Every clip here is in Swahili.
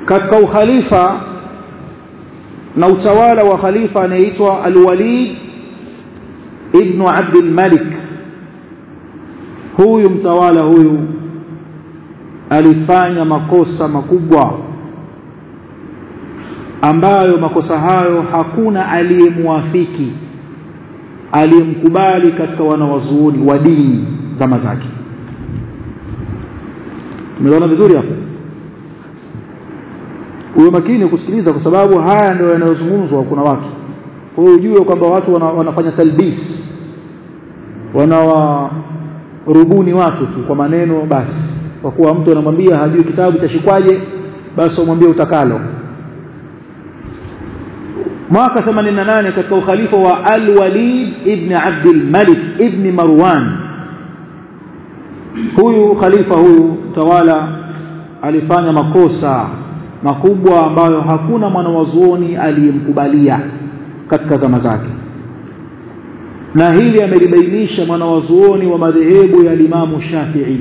katika ukhalifa na utawala wa khalifa anayeitwa Al-Walid ibn Abdul Malik huyu mtawala huyu alifanya makosa makubwa ambayo makosa hayo hakuna aliyemwafiki aliyemkubali katika wanawazuoni wa dini zama zake tumeona vizuri hapo uwe makini kusikiliza kwa sababu haya ndio yanayozungumzwa kuna watu kwa hiyo ujue kwamba watu wana, wanafanya talbis wanawarubuni watu tu kwa maneno basi kwa kuwa mtu anamwambia hajui kitabu chashikwaje basi umwambie utakalo mwaka 88 katika ukhalifa wa Al-Walid ibn Abdul Malik ibn Marwan huyu khalifa huyu tawala alifanya makosa makubwa ambayo hakuna mwanawazuoni aliyemkubalia katika zama zake na hili amelibainisha mwanawazuoni wa madhehebu ya Imamu Shafi'i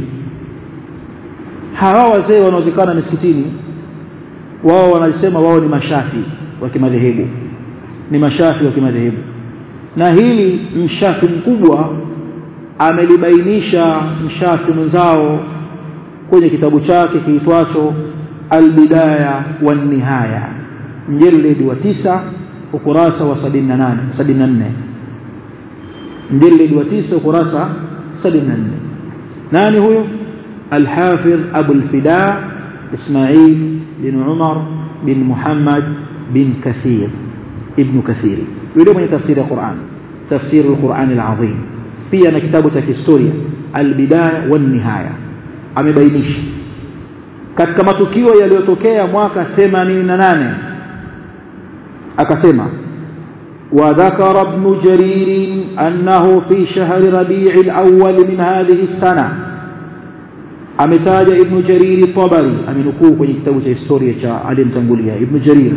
hawa wazee wanaozikana misikitini wao wanasema wao ni mashafi wa kimadhehebu ni mashafi wa kimadhehebu na hili mshafi mkubwa amelibainisha mshafi mwenzao kwenye kitabu chake kiitwacho albidaya wan nihaya mjeledi wa tisa ukurasa wa 78 74 mjeledi wa tisa ukurasa 74 nani huyo الحافظ أبو الفداء إسماعيل بن عمر بن محمد بن كثير ابن كثير يقول من تفسير القرآن تفسير القرآن العظيم في أنا كتابة هستوريا البداية والنهاية amebainisha katika matukio yaliyotokea mwaka 88 akasema وذكر ابن جرير أنه في شهر ربيع الأول من هذه السنة ametaja ibn jariri tabari amenukuu kwenye kitabu cha historia cha aliyemtangulia ibn jarir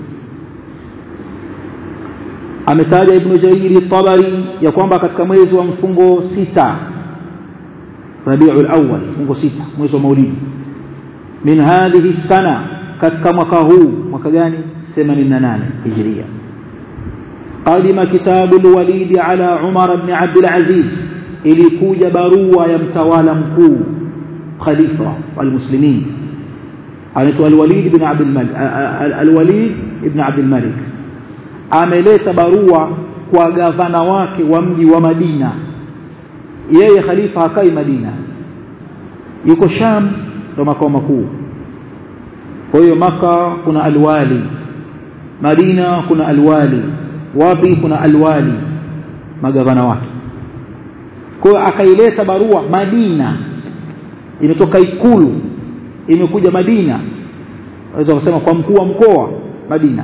ametaja ibn jariri tabari ya kwamba katika mwezi wa mfungo sita rabiul awwal mfungo sita mwezi wa maulidi min hadhihi sana katika mwaka huu mwaka gani 88 hijria قدم كتاب الوليد على عمر بن عبد العزيز ilikuja barua ya mtawala mkuu خليفة المسلمين anaitwa Al-Walid ibn Abdul Malik Al-Walid ibn Abdul Malik ameleta barua kwa gavana wake wa mji wa Madina yeye khalifa hakai Madina yuko Sham ndo makao makuu kwa hiyo maka kuna alwali Madina kuna alwali wapi kuna alwali magavana wake kwa hiyo akaileta barua Madina imetoka ikulu imekuja Madina waweza kusema kwa mkuu wa mkoa Madina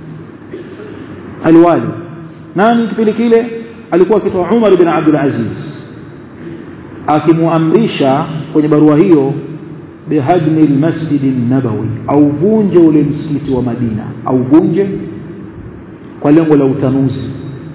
alwali nani kipindi kile alikuwa akitoa Umar ibn Abdul Aziz akimuamrisha kwenye barua hiyo bihadmi almasjid an-nabawi au vunje ule msikiti wa Madina au vunje kwa lengo la utanuzi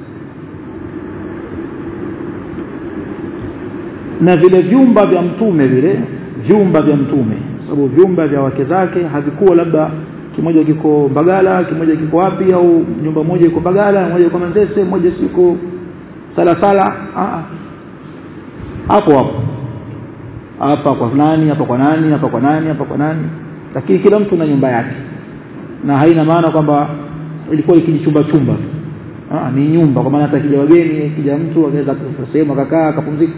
na vile vyumba vya mtume vile vyumba vya mtume sababu vyumba vya wake zake havikuwa labda kimoja kiko Mbagala kimoja kiko wapi au nyumba moja iko Mbagala moja iko Manzese moja siko Salasala ah hapo hapo hapa kwa nani hapa kwa nani hapa kwa nani hapa kwa nani lakini kila mtu na nyumba yake na haina maana kwamba ilikuwa ikijichumba chumba ah ni nyumba kwa maana hata kija wageni kija mtu akaweza sehemu akakaa akapumzika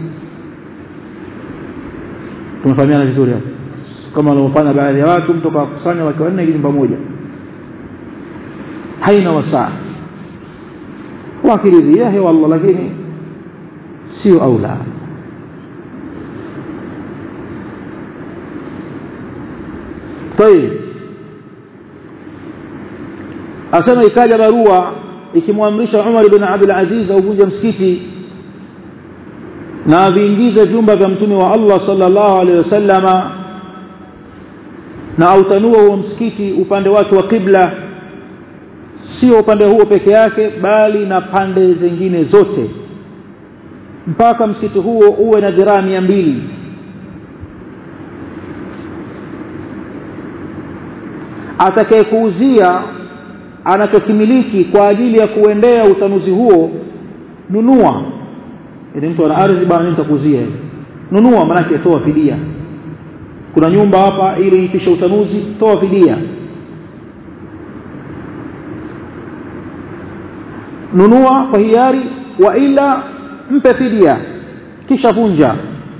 tumefahamiana vizuri hapo kama wanaofanya baadhi ya watu mtu akakusanya wake wanne nyumba moja haina wasaa wakiridhia hewa Allah lakini sio aula طيب asema ikaja barua ikimwamrisha Umar ibn Abdul Aziz auvunje msikiti na viingize vyumba vya mtume wa Allah sallallahu alaihi wasallama na autanua huo msikiti upande wake wa kibla sio upande huo peke yake bali na pande zingine zote mpaka msikiti huo uwe na dhiraa mia mbili atakayekuuzia anachokimiliki kwa ajili ya kuendea utanuzi huo nunua ili mtu ana ardhi bana mimi nitakuuzia nunua maanake toa fidia kuna nyumba hapa ili ipishe utanuzi toa fidia nunua kwa hiari wa ila mpe fidia kisha vunja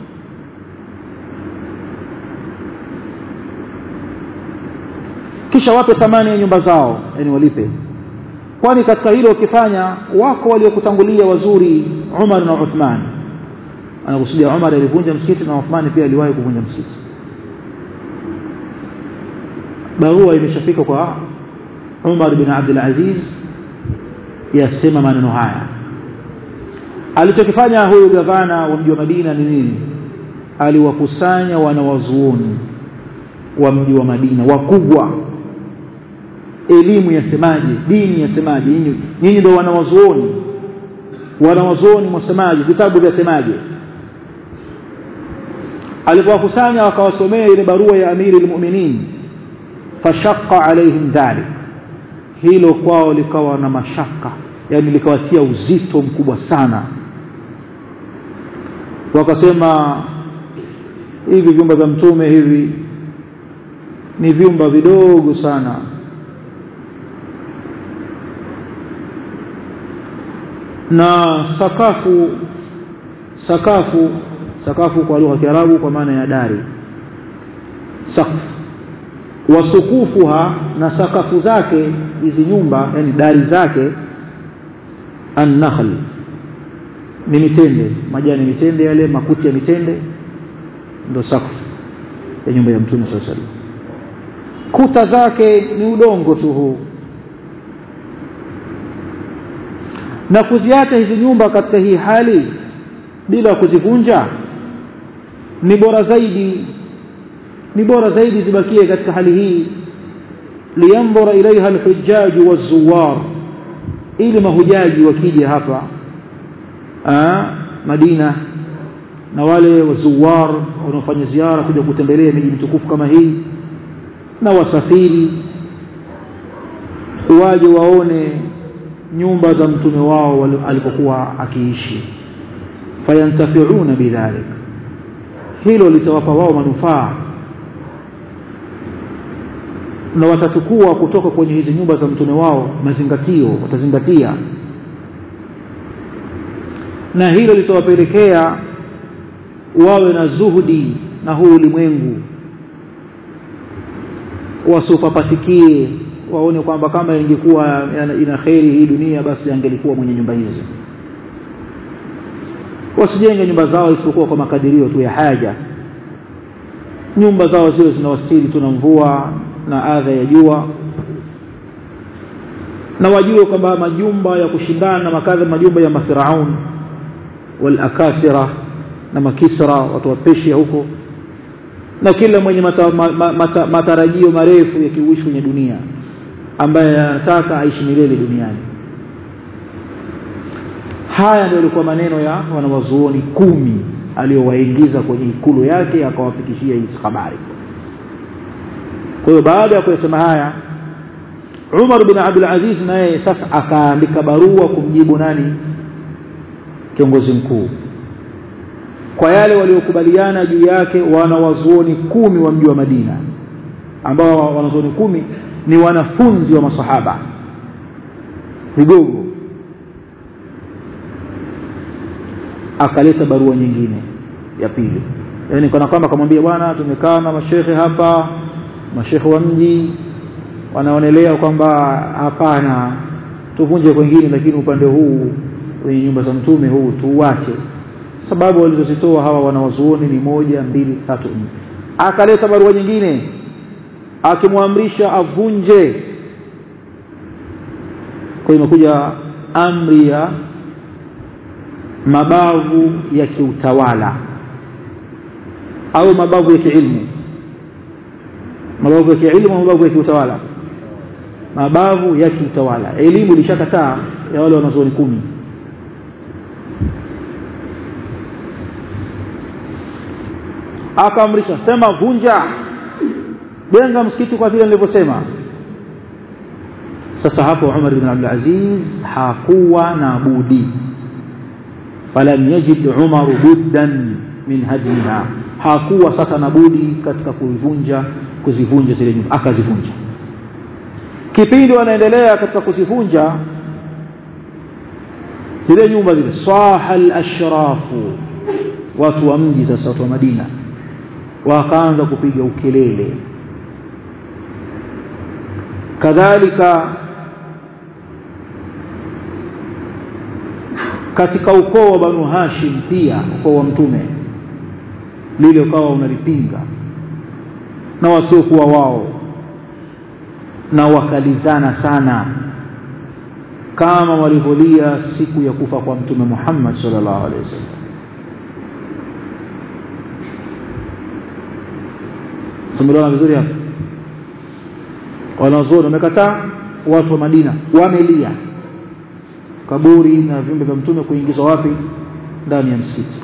kisha wape thamani ya nyumba zao yani walipe kwani katika hilo ukifanya wako waliokutangulia wazuri Umar na Uthman anakusudia Umar alivunja msikiti na Uthman pia aliwahi kuvunja msikiti barua imeshafika kwa Umar bin Abdul Aziz yasema maneno haya alichokifanya huyu gavana wa mji wa Madina ni nini aliwakusanya wanawazuoni wa mji wa Madina wakubwa elimu yasemaje dini yasemaje nyinyi nyinyi ndio wanawazuoni wanawazuoni mwasemaje vitabu vyasemaje alipowakusanya wakawasomea ile barua ya amiri almu'minin fashaqqa alaihim dhalik hilo kwao likawa na mashaka yani likawatia uzito mkubwa sana wakasema hivi vyumba vya mtume hivi ni vyumba vidogo sana na sakafu sakafu sakafu kwa lugha ya Kiarabu kwa maana ya dari sakafu wasukufuha na sakafu zake hizi nyumba yani dari zake an-nakhl ni mitende majani mitende yale makuti ya mitende ndo sakafu ya nyumba ya mtume sallallahu alaihi kuta zake ni udongo tu huu na kuziacha hizi nyumba katika hii hali bila kuzivunja ni bora zaidi ni bora zaidi zibakie katika hali hii liyandhura ilaiha alhujjaj wazuwar ili mahujaji wakija hapa aa, Madina na wale wazuwar wanaofanya ziara kuja kutembelea miji mitukufu kama hii na wasafiri waje waone nyumba za mtume wao alipokuwa akiishi fayantafiuna bidhalik hilo litawapa wao manufaa na watachukua kutoka kwenye hizi nyumba za mtume wao mazingatio watazingatia na hilo litawapelekea wawe na zuhudi na huu ulimwengu wasupapatikie waone kwamba kama ingekuwa ina kheri hii dunia basi angelikuwa mwenye nyumba hizi wasijenge nyumba zao isipokuwa kwa makadirio tu ya haja nyumba zao zile zinawastiri tu na mvua na adha ya jua na wajue kwamba majumba ya kushindana na makadha majumba ya mafiraun walakasira na makisra watu wa Persia huko na kila mwenye mata, ma, mata, matarajio marefu ya kiuishi kwenye dunia ambaye anataka aishi milele duniani haya ndio yalikuwa maneno ya wanawazuoni kumi aliyowaingiza kwenye ikulu yake akawafikishia hizi habari kwa hiyo baada ya kuyasema haya Umar bin Abdul Aziz naye sasa akaandika barua kumjibu nani kiongozi mkuu kwa yale waliokubaliana juu yake wanawazuoni kumi wa mji wa Madina ambao wanazuoni kumi ni wanafunzi wa masahaba vigogo akaleta barua nyingine ya pili yani kana kwamba akamwambia bwana tumekaa na mashehe hapa mashehe wa mji wanaonelea kwamba hapana tuvunje kwengine lakini upande huu kwenye nyumba za mtume huu tuuache sababu walizozitoa hawa wanawazuoni ni moja mbili tatu nne akaleta barua nyingine akimwamrisha avunje kwa imekuja amri ya mabavu ya kiutawala au mabavu ya kiilmu mabavu ya kiilmu au mabavu ya kiutawala mabavu ya kiutawala elimu ilishakataa ya wale wanazuoni kumi akaamrisha sema vunja jenga msikiti kwa vile nilivyosema sasa hapo Umar bin Abdul Aziz hakuwa na budi falam yajid Umar buddan min hadiha hakuwa sasa na budi katika kuvunja kuzivunja zile nyumba akazivunja kipindi wanaendelea katika kuzivunja zile nyumba zile saha al-ashrafu watu wa mji sasa watu wa Madina wakaanza kupiga ukelele kadhalika katika ukoo wa Banu Hashim pia ukoo wa mtume lile ukawa unalipinga na wasiokuwa wao na wakalizana sana kama walivyolia siku ya kufa kwa mtume Muhammad sallallahu alaihi wasallam tumeelewana vizuri hapa wanazuoni wamekataa watu wa Madina wamelia kaburi na viumbe vya mtume kuingizwa wapi ndani ya msikiti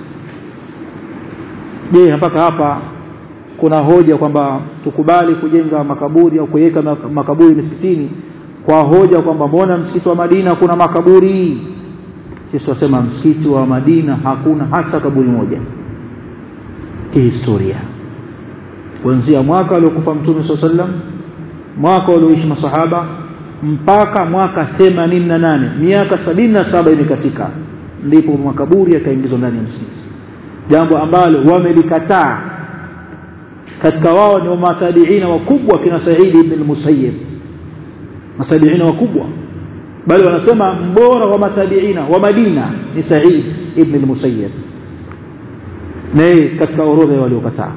je mpaka hapa kuna hoja kwamba tukubali kujenga makaburi au kuweka makaburi misikitini kwa hoja kwamba mbona msikiti wa Madina kuna makaburi sisi tunasema msikiti wa Madina hakuna hata kaburi moja kihistoria kuanzia mwaka aliokufa mtume swalla sallam mwaka walioishi masahaba mpaka mwaka 88 miaka 77 imekatika ndipo makaburi yakaingizwa ndani ya msikiti jambo ambalo wamelikataa katika wao ni matabiina wakubwa kina Said ibn al-Musayyib matabiina wakubwa bali wanasema mbora wa matabiina wa Madina ni Said ibn al-Musayyib naye katika orodha ya waliokataa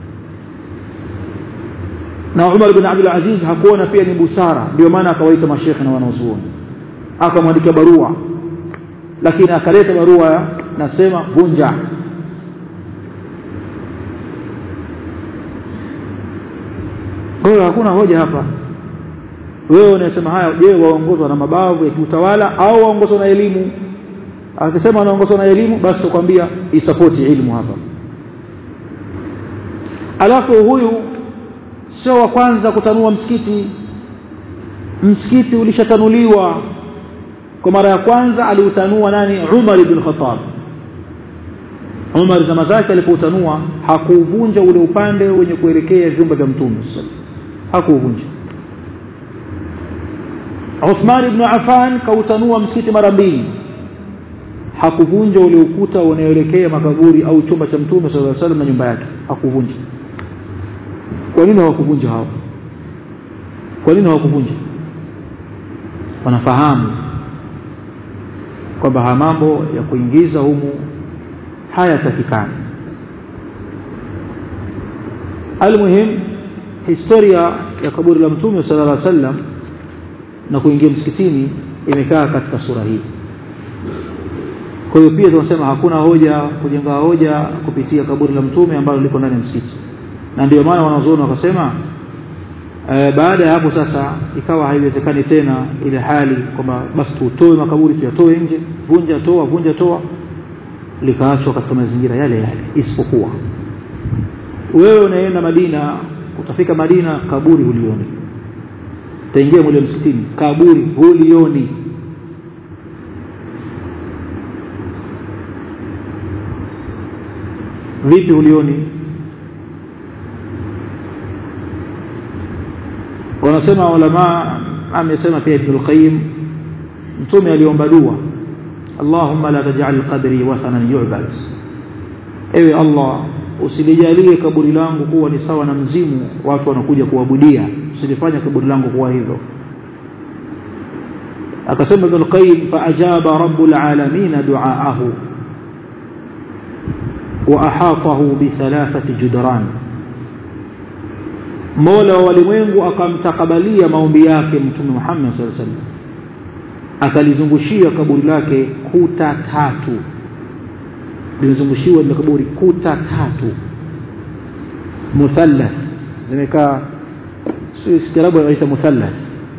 na Umar bin Abdul Aziz hakuona pia ni busara ndio maana akawaita mashekhe na wanazuoni akamwandikia barua lakini akaleta barua nasema vunja kwa hiyo hakuna hoja hapa wewe unasema haya je waongozwa na mabavu ya kiutawala au waongozwa na elimu akisema wanaongozwa na elimu basi tukwambia isapoti ilmu hapa alafu huyu sio wa kwanza kutanua msikiti msikiti ulishatanuliwa kwa mara ya kwanza aliutanua nani Umar ibn Khattab Umar zama zake alipoutanua hakuuvunja ule upande wenye kuelekea vyumba vya mtume hakuuvunja Uthman ibn Affan kautanua msikiti mara mbili hakuvunja ule ukuta unaoelekea makaburi au chumba cha mtume sallallahu alaihi wasallam na nyumba yake hakuvunja kwa nini hawakuvunja hao kwa nini hawakuvunja wanafahamu kwamba haya mambo ya kuingiza humu hayatakikani almuhim historia ya kaburi la mtume sallallahu alaihi wasallam na kuingia msikitini imekaa katika sura hii kwa hiyo pia tunasema hakuna hoja kujenga hoja kupitia kaburi la mtume ambalo liko ndani ya msikiti na ndio maana wanazuoni wakasema e, baada ya hapo sasa ikawa haiwezekani tena ile hali kwamba basi tutoe makaburi tuyatoe nje vunja toa vunja toa likaachwa katika mazingira yale yale isipokuwa wewe unaenda Madina utafika Madina kaburi hulioni utaingia mule msikitini kaburi hulioni vipi hulioni wanasema ulama amesema pia Ibn al-Qayyim mtume aliomba dua Allahumma la taj'al qadri wathanan yu'bad ewe Allah usilijalie kaburi langu kuwa ni sawa na mzimu watu wanakuja kuabudia usilifanye kaburi langu kuwa hivyo akasema Ibn al-Qayyim fa ajaba rabbul alamin du'aahu wa ahatahu bi thalathati judran Mola wa walimwengu akamtakabalia maombi yake Mtume Muhammad sallallahu alaihi wasallam akalizungushia kaburi lake kuta tatu limezungushiwa ile kaburi kuta tatu muthallath zimekaa si Kiarabu inaita muthallath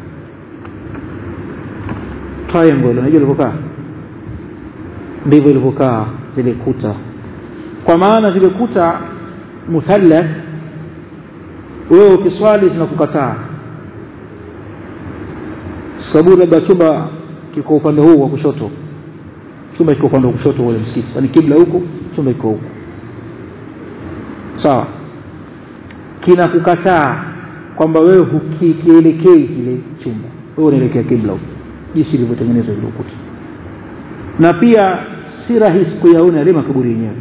triangle unajua ilivyokaa ndivyo ilivyokaa zile kuta kwa maana zile kuta muthallath wewe ukiswali zinakukataa sababu labda chumba kiko upande huu wa kushoto chumba kiko upande wa kushoto ule msikiti yani kibla huko chumba kiko huko sawa kinakukataa kwamba wewe hukielekei kile chumba wewe unaelekea kibla huko jinsi ilivyotengenezwa ile ukuta na pia si rahisi kuyaona yale makaburi yenyewe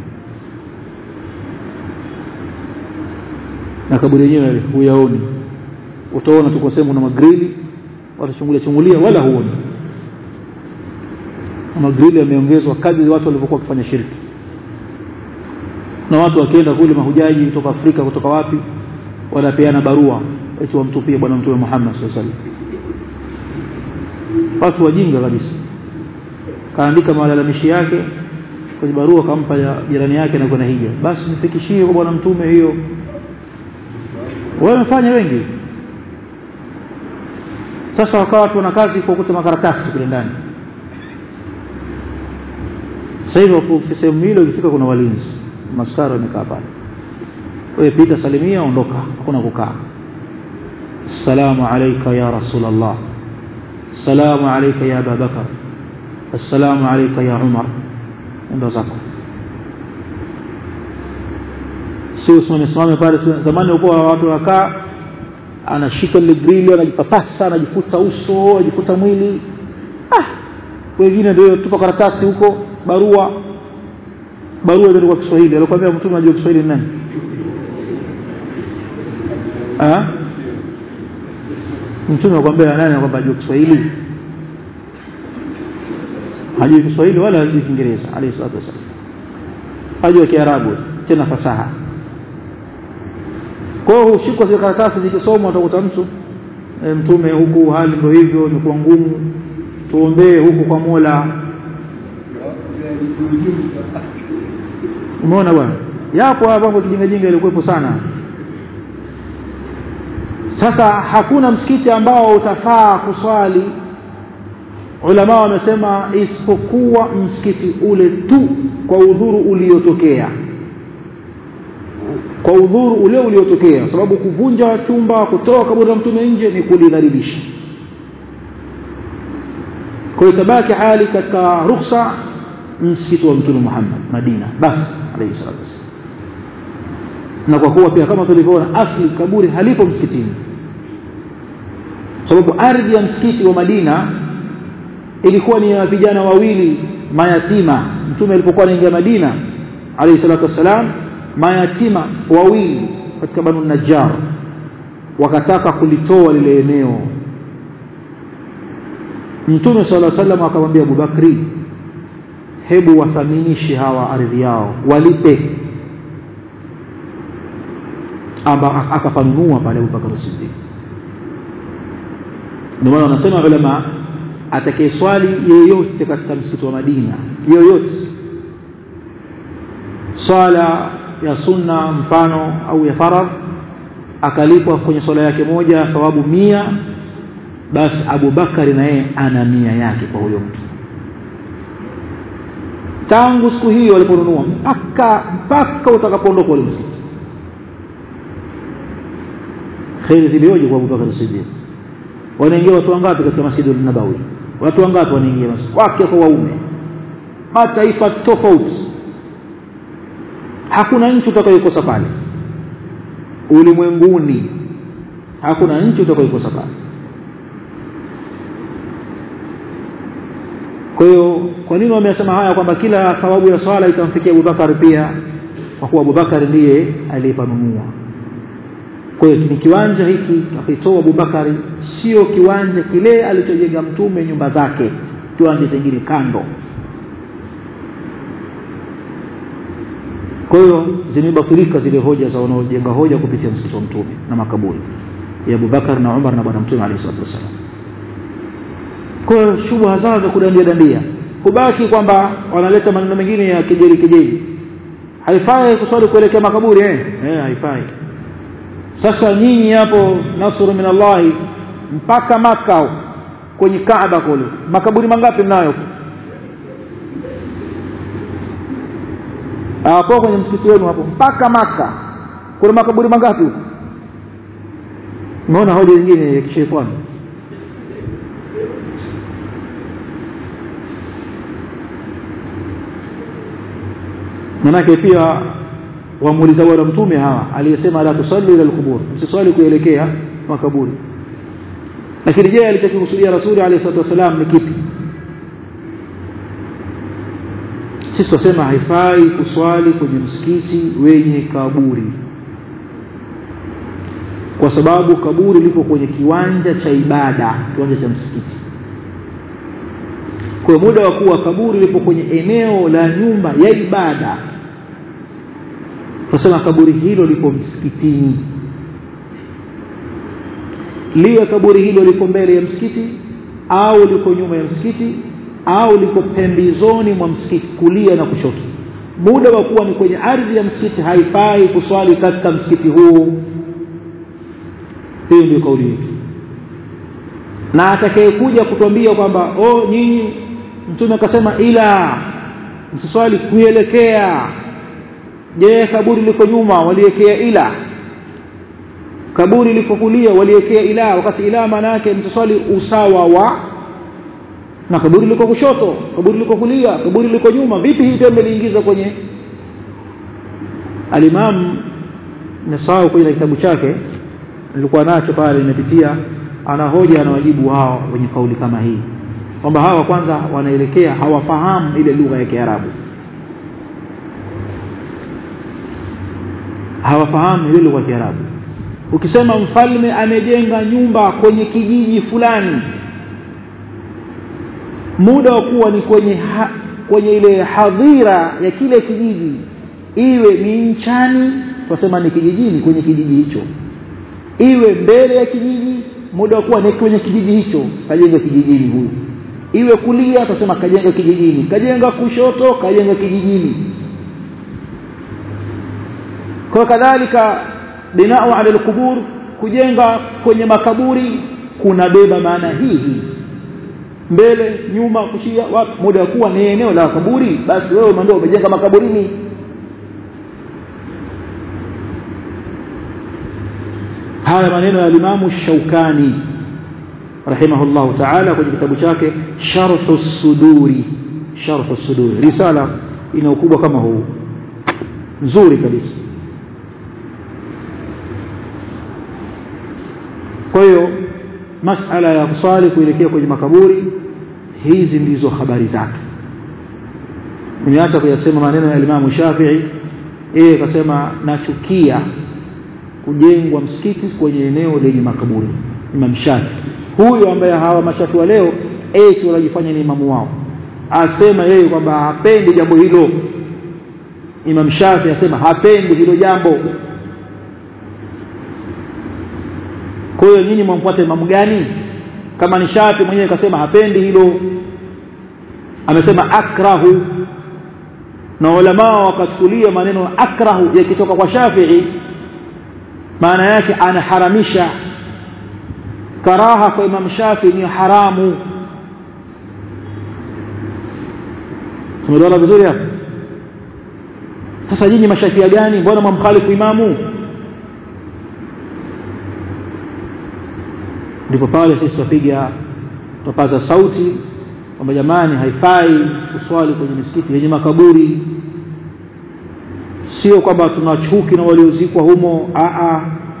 na kaburi yenyewe huyaoni utaona tuko sehemu na magrili watachungulia chungulia wala huoni magrili yameongezwa kadri watu walivyokuwa wakifanya shirki na watu wakienda kule mahujaji kutoka Afrika kutoka wapi wanapeana barua eti wamtupie bwana mtume Muhammad sallallahu alaihi wasallam watu wajinga kabisa kaandika malalamishi yake kwenye barua kampa ya jirani yake na kwenda hija basi nifikishie kwa bwana mtume hiyo wamefanya wengi sasa wakawa watu wana kazi kukuta makaratasi kule ndani sasa hivyo sehemu hilo ikifika kuna walinzi maskari wamekaa pale wewe pita salimia ondoka hakuna kukaa assalamu alayka ya rasulullah assalamu alayka ya abubakar assalamu alayka ya umar ndo zako si usimame simame pale zamani ulikuwa watu wakaa anashika ile grili anajipapasa anajifuta uso anajifuta mwili ah wengine ndio tupa karatasi huko barua barua ndio kwa Kiswahili alikwambia mtume anajua Kiswahili ni nani ah mtume akwambia nani anakwambia anajua Kiswahili hajui Kiswahili wala hajui Kiingereza alayhi salatu wasallam hajui Kiarabu tena fasaha kwa hiyo hushikwa zile karatasi zikisomwa utakuta mtu e, mtume huku hali ndio hivyo imekuwa ngumu tuombee huku kwa Mola umeona bwana yapo hapa mambo kijinga jinga ilikuwepo sana sasa hakuna msikiti ambao utafaa kuswali ulama wamesema isipokuwa msikiti ule tu kwa udhuru uliotokea kwa udhuru ule uliotokea sababu kuvunja chumba kutoa kaburi la mtume nje ni kulidhalilisha kwa itabaki hali katika ruhusa msikiti wa mtume Muhammad Madina basi alayhi salatu wasallam na kwa kuwa pia kama tulivyoona asli kaburi halipo msikitini sababu ardhi ya msikiti wa Madina ilikuwa ni ya vijana wawili mayatima mtume alipokuwa anaingia Madina alayhi salatu wasalam mayatima wawili katika banu najjar wakataka kulitoa lile eneo mtume sala llahu sallam akamwambia abubakri hebu wathaminishe hawa ardhi yao walipe amba akapanunua pale abubakar siddiq ndio maana wanasema ulama atakayeswali yeyote katika msikiti wa madina yoyote swala ya sunna mfano au ya faradh akalipwa kwenye swala yake moja thawabu mia basi abubakari na yeye ana mia yake kwa huyo mtu tangu siku hiyo waliponunua mpaka mpaka utakapoondoka ule msikiti kheri zilioje kwa abubakar sidiq wanaingia watu wangapi katika masjidi nabawi watu wangapi wanaingia wake kwa waume mataifa tofauti hakuna nchi utakayokosa pale ulimwenguni hakuna nchi utakayokosa pale kwa hiyo kwa nini wamesema haya kwamba kila thawabu ya swala itamfikia Abubakar pia kwa kuwa Abubakar ndiye aliyepanunua kwa hiyo ni kiwanja hiki akitoa Abubakar sio kiwanja kile alichojenga mtume nyumba zake kiwanja kingine kando kwa hiyo zimebatilika zile hoja za wanaojenga hoja kupitia msikiti wa mtume na makaburi ya Abubakar na Umar na bwana mtume alayhi salatu wasallam kwa hiyo shubha zao za kudandia dandia kubaki kwamba wanaleta maneno mengine ya kejeli kejeli haifai kuswali kuelekea makaburi eh eh haifai sasa nyinyi hapo nasru min Allah mpaka maka kwenye Kaaba kule makaburi mangapi mnayo hapo kwenye msikiti wenu hapo mpaka maka kuna makaburi mangapi huko umeona hoja nyingine ya kishetani manake pia wamuuliza bwana mtume hawa aliyesema la tusalli ila alqubur msiswali kuelekea makaburi lakini je alichokusudia rasuli alayhi salatu wasalam ni kipi sisi tunasema haifai kuswali kwenye msikiti wenye kaburi kwa sababu kaburi lipo kwenye kiwanja cha ibada kiwanja cha msikiti kwa muda wa kuwa kaburi lipo kwenye eneo la nyumba ya ibada tunasema kaburi hilo lipo msikitini liwe kaburi hilo liko mbele ya msikiti au liko nyuma ya msikiti au liko pembezoni mwa msikiti kulia na kushoto muda wa kuwa ni kwenye ardhi ya msikiti haifai kuswali katika msikiti huu hiyo ndio kauli yetu na atakayekuja kutuambia kwamba oh nyinyi mtume akasema ila msiswali kuelekea je kaburi liko nyuma waliekea ila kaburi liko kulia waliekea ila wakati ila maana yake msiswali usawa wa na kaburi liko kushoto kaburi liko kulia kaburi liko nyuma vipi hii tendo liingiza kwenye alimam nasahau kwenye kitabu chake nilikuwa nacho pale nimepitia ana hoja na wajibu hao wenye kauli kama hii kwamba hawa kwanza wanaelekea hawafahamu ile lugha ya Kiarabu hawafahamu ile lugha ya Kiarabu ukisema mfalme amejenga nyumba kwenye kijiji fulani muda wa kuwa ni kwenye ha, kwenye ile hadhira ya kile kijiji iwe ni nchani tunasema ni kijijini kwenye kijiji hicho iwe mbele ya kijiji muda wa kuwa ni kwenye kijiji hicho kajenga kijijini huyu iwe kulia tutasema kajenga kijijini kajenga kushoto kajenga kijijini kwa kadhalika binau ala alqubur kujenga kwenye makaburi kunabeba maana hii hii mbele nyuma kushia wapi muda wa kuwa ni eneo la kaburi basi wewe ndio umejenga makaburini haya maneno ya Imamu Shaukani rahimahullahu ta'ala kwenye kitabu chake Sharh suduri Sharh suduri risala ina ukubwa kama huu nzuri kabisa kwa hiyo masala ya kuswali kuelekea kwenye makaburi hizi ndizo habari zake nimeacha kuyasema maneno ya Imam Shafi'i yeye akasema nachukia kujengwa msikiti kwenye eneo lenye makaburi Imam Shafi'i huyu ambaye hawa mashafi wa leo eti wanajifanya ni imamu wao asema yeye kwamba hapendi jambo hilo Imam Shafi asema hapendi hilo jambo kwa hiyo nyinyi mwamfuata imamu gani kama ni Shafi mwenyewe kasema hapendi hilo amesema akrahu na ulama wakachukulia maneno akrahu yakitoka kwa Shafi'i maana yake anaharamisha karaha kwa Imam Shafi ni haramu tumeelewana vizuri hapa sasa nyinyi mashafia gani mbona mwamkhalifu imamu ndipo pale sisi tupiga tupaza sauti kwamba jamani haifai kuswali kwenye misikiti yenye makaburi sio kwamba tuna chuki na waliozikwa humo a a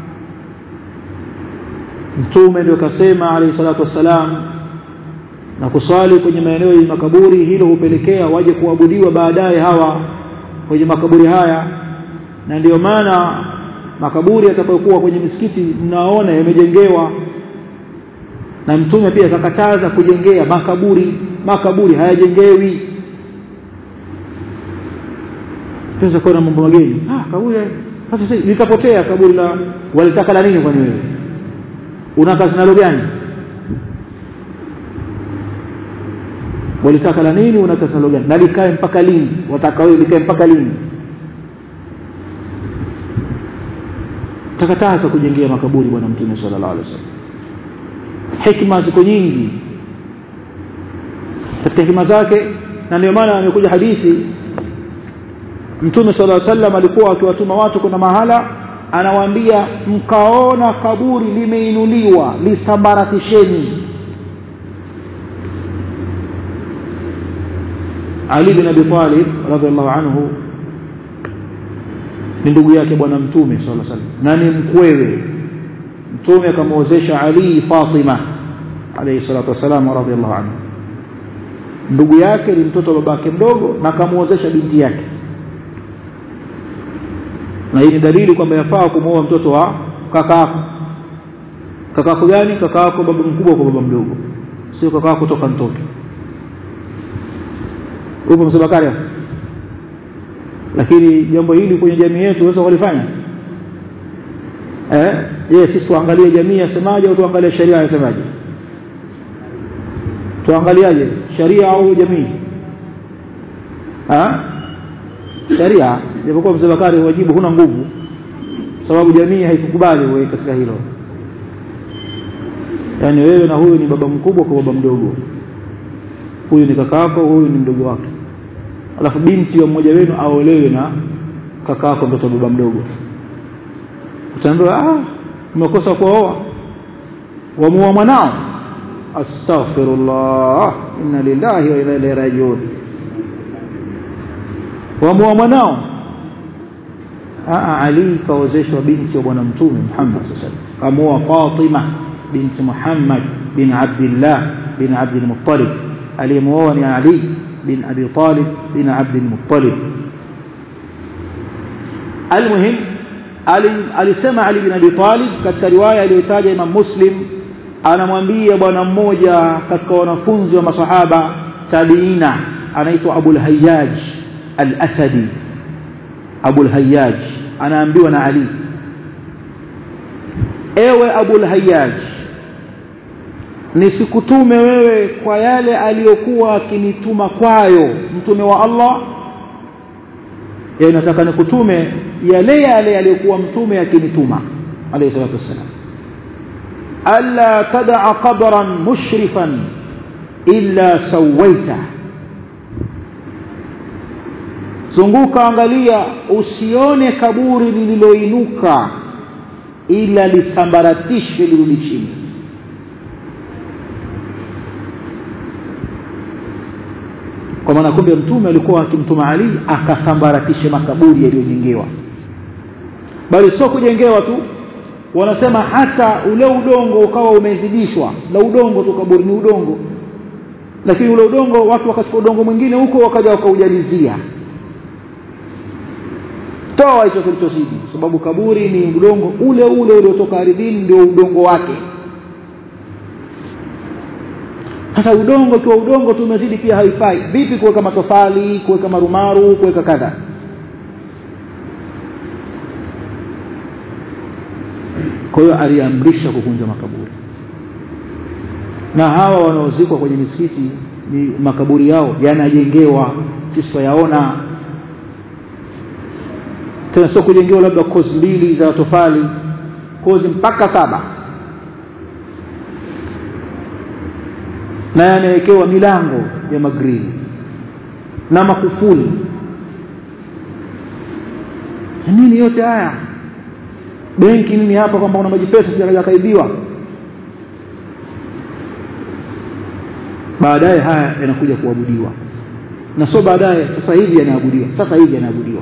mtume ndio kasema alayhi salatu wassalam na kuswali kwenye maeneo yenye makaburi hilo hupelekea waje kuabudiwa baadaye hawa kwenye makaburi haya na ndiyo maana makaburi yatakayokuwa kwenye misikiti mnaona yamejengewa na mtume pia akakataza kujengea makaburi makaburi hayajengewi tunaweza kuona mambo mageni ah kaburi sasa litapotea kaburi la walitaka la nini kwani wewe una kazi nalo gani walitaka la nini una kazi nalo gani na likae mpaka lini wataka wewe likae mpaka lini takataza kujengea makaburi bwana mtume sallallahu alaihi wasallam hikma ziko nyingi katika hikma zake na ndio maana amekuja hadithi mtume sallallahu alaihi wasallam alikuwa akiwatuma watu kuna mahala anawaambia mkaona kaburi limeinuliwa lisambaratisheni Ali bin Abi Talib radhiallahu anhu ni ndugu yake bwana mtume sallallahu alaihi wasallam na ni mkwewe mtume akamwozesha Ali Fatima alayhi salatu wasalam radhiallahu anhu ndugu yake ni mtoto wa babake mdogo na akamwozesha binti yake na hii ni dalili kwamba yafaa kumwoa mtoto wa kaka yako kaka yako gani kaka yako baba mkubwa kwa baba mdogo sio kaka yako toka mtoto upo msabakari lakini jambo hili kwenye jamii yetu unaweza kulifanya eh je sisi tuangalie jamii yasemaje au tuangalie sheria yasemaje tuangaliaje sharia au jamii ha sharia japokuwa mzee Bakari wajibu huna nguvu sababu jamii haikukubali wewe katika hilo yaani wewe na huyu ni baba mkubwa kwa baba mdogo huyu ni kakaako huyu ni mdogo wake alafu binti wa mmoja wenu aolewe na kakaako mtoto baba mdogo utaambiwa ah umekosa kuoa wamuoa mwanao astaghfirullah inna lillahi wa inna ilaihi rajiun wamuoa mwanao Ali kaozeshwa binti wa bwana mtume Muhammad sallallahu alaihi wasallam kamuoa Fatima binti Muhammad bin Abdullah bin Abdul Muttalib aliyemuoa ni Ali bin Abi Talib bin Abdul Muttalib almuhim alisema Ali bin Abi Talib katika riwaya aliyotaja Imam Muslim anamwambia bwana mmoja katika wanafunzi wa masahaba tabiina anaitwa Abul Hayyaj al-Asadi Abul Hayyaj anaambiwa na Ali ewe Abul Hayyaj nisikutume wewe kwa yale aliyokuwa akinituma kwayo mtume wa Allah yeye nataka nikutume yale yale aliyokuwa mtume akinituma alayhi salatu wassalam alla tad'a qabran mushrifan illa sawaita zunguka angalia usione kaburi lililoinuka ila lisambaratishe lirudi chini kwa maana kumbe mtume alikuwa akimtuma Ali akasambaratishe makaburi yaliyojengewa bali sio kujengewa tu wanasema hata ule udongo ukawa umezidishwa na udongo tu kaburi ni udongo lakini ule udongo watu wakachukua udongo mwingine huko wakaja wakaujalizia toa hicho kilichozidi sababu kaburi ni udongo ule ule uliotoka ardhini ndio udongo wake sasa udongo kiwa udongo tu umezidi pia haifai vipi kuweka matofali kuweka marumaru kuweka kadha kwa hiyo aliamrisha kuvunja makaburi na hawa wanaozikwa kwenye misikiti ni makaburi yao yanajengewa sisi twayaona tena sio kujengewa labda kozi mbili za tofali kozi mpaka saba na yanawekewa milango ya magrili na makufuli nini yote haya benki nini hapa kwamba una maji pesa sija kaibiwa baadaye haya yanakuja kuabudiwa na sio baadaye sasa hivi yanaabudiwa sasa hivi yanaabudiwa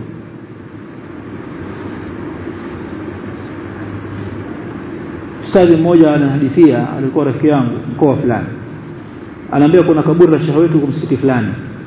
ustadhi mmoja anahadithia alikuwa rafiki yangu mkoa fulani anaambia kuna kaburi la shehe wetu msikiti fulani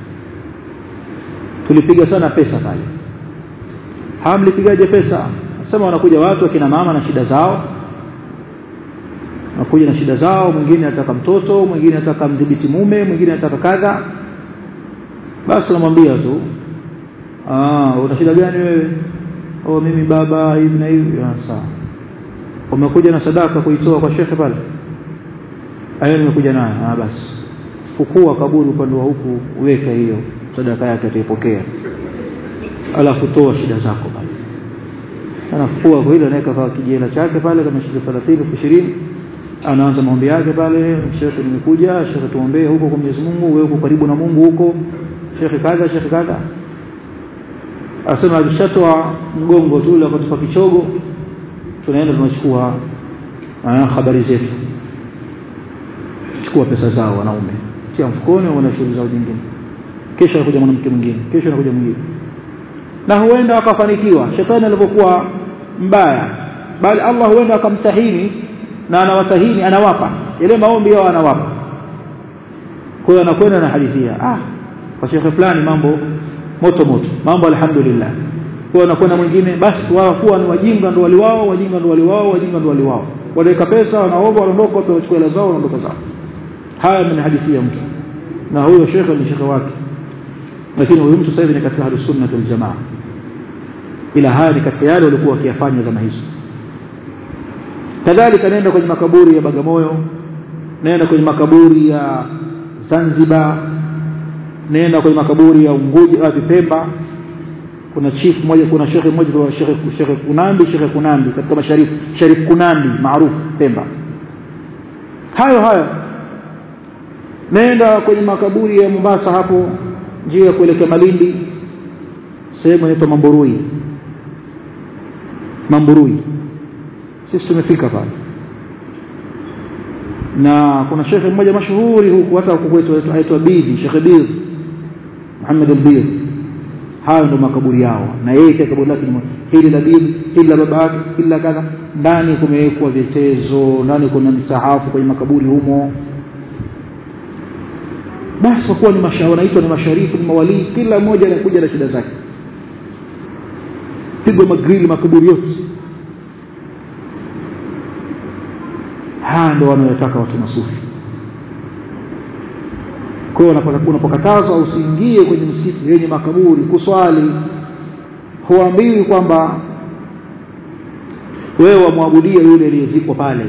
tulipiga sana pesa pale hamlipigaje pesa sema wanakuja watu akina mama na shida zao wanakuja na shida zao mwingine anataka mtoto mwingine anataka mdhibiti mume mwingine anataka kadha basi namwambia tu ah una shida gani wewe oh mimi baba hivi na hivi sawa umekuja na sadaka kuitoa kwa shekhe pale ayo nimekuja nayo ah basi fukua kaburi upande wa huku uweka hiyo sadaka yake ataipokea alafu toa shida zako pale anafukua kwa hilo anaweka kwa kijela chake pale kama shilingi 30 20 anaanza maombi yake pale shekhe nimekuja shekhe tuombee huko kwa Mwenyezi Mungu wewe uko karibu na Mungu huko shekhe kadha shekhe kadha asema akishatoa mgongo tu ule akatupa kichogo tunaenda tunachukua habari zetu chukua pesa zao wanaume tia mfukoni wana shughuli zao nyingine kesho anakuja mwanamke mwingine kesho anakuja mwingine na huenda akafanikiwa shetani alivyokuwa mbaya bali Allah huenda akamtahini na anawatahini anawapa yale maombi yao anawapa kwa hiyo anakwenda na hadithia ah kwa shekhe fulani mambo moto moto mambo alhamdulillah kwa anakwenda mwingine basi wao kuwa ni wajinga ndo waliwao wajinga ndo waliwao wajinga ndo waliwao wanaweka pesa wanaomba wanaondoka watu wachukua hela zao wanaondoka zao haya ni hadithia mtu na huyo shekhe ni shekhe wake lakini huyu mtu sasa hivi ni katika ahlus sunnah wal jamaa ila haya ni katika yale walikuwa wakiyafanya zama hizo kadhalika nenda kwenye makaburi ya Bagamoyo nenda kwenye makaburi ya Zanzibar nenda kwenye makaburi ya Unguja au Pemba kuna chief mmoja kuna shekhe mmoja kwa shekhe shekhe Kunambi shekhe Kunambi katika masharif Sharif Kunambi maarufu Pemba hayo hayo nenda kwenye makaburi ya Mombasa hapo njia ya kuelekea Malindi sehemu inaitwa Mamburui Mamburui sisi tumefika pale na kuna shekhe mmoja mashuhuri huku hata huku kwetu aitwa Bidhi Sheikh Bidhi Muhammad al-Bidhi hayo ndo makaburi yao na yeye pia kaburi lake hili la Bidhi hili la baba yake ila kadha ndani kumewekwa vitezo ndani kuna misahafu kwenye makaburi humo basi kwa kuwa ni mashauri wanaitwa ni masharifu ni mawalii kila mmoja anakuja na shida zake pigwa magrili makaburi yote haya ndio wanayotaka watu masufi kwa hiyo unapokatazwa usiingie kwenye msikiti yenye makaburi kuswali huambiwi kwamba wewe wamwabudia yule aliyezikwa pale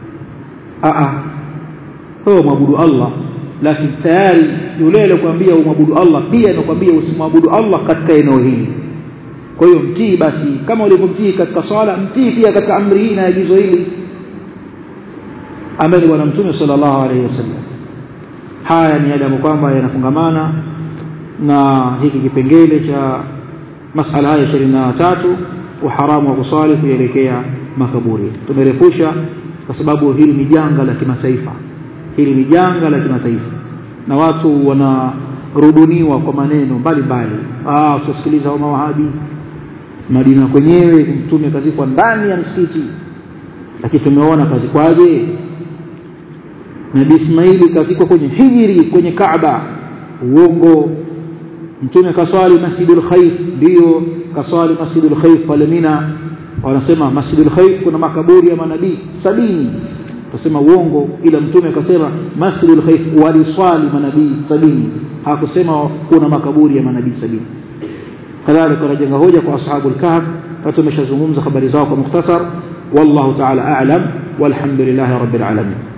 wewe mwabudu Allah lakini tayari yule aliyokuambia umwabudu Allah pia anakuambia usimwabudu Allah katika eneo hili kwa hiyo mtii basi kama ulivyomtii katika swala mtii pia katika amri hii na agizo hili ambaye ni bwana mtume sallallahu alaihi wasallam haya ni yale kwamba yanafungamana na hiki kipengele cha masala haya ishirini na tatu uharamu wa kuswali kuelekea makaburi tumerefusha kwa sababu hili ni janga la kimataifa hili ni janga la kimataifa na watu wanarubuniwa kwa maneno mbalimbali ah usisikiliza mawahabi Madina kwenyewe mtume kazikwa ndani ya msikiti lakini tumeona kazikwaje Nabii Ismaili kazikwa kwenye hijiri kwenye Kaaba uongo mtume kaswali Masjidul Khaif ndio kaswali Masjidul Khaif pale Mina wanasema Masjidul Khaif kuna makaburi ya manabii sabini tusema uongo ila mtume akasema Masjidul Khaif waliswali manabii sabini hakusema kuna makaburi ya manabii sabini kadhalika wanajenga hoja kwa ashabul kahf na tumeshazungumza habari zao kwa mukhtasar wallahu ta'ala a'lam walhamdulillahi rabbil alamin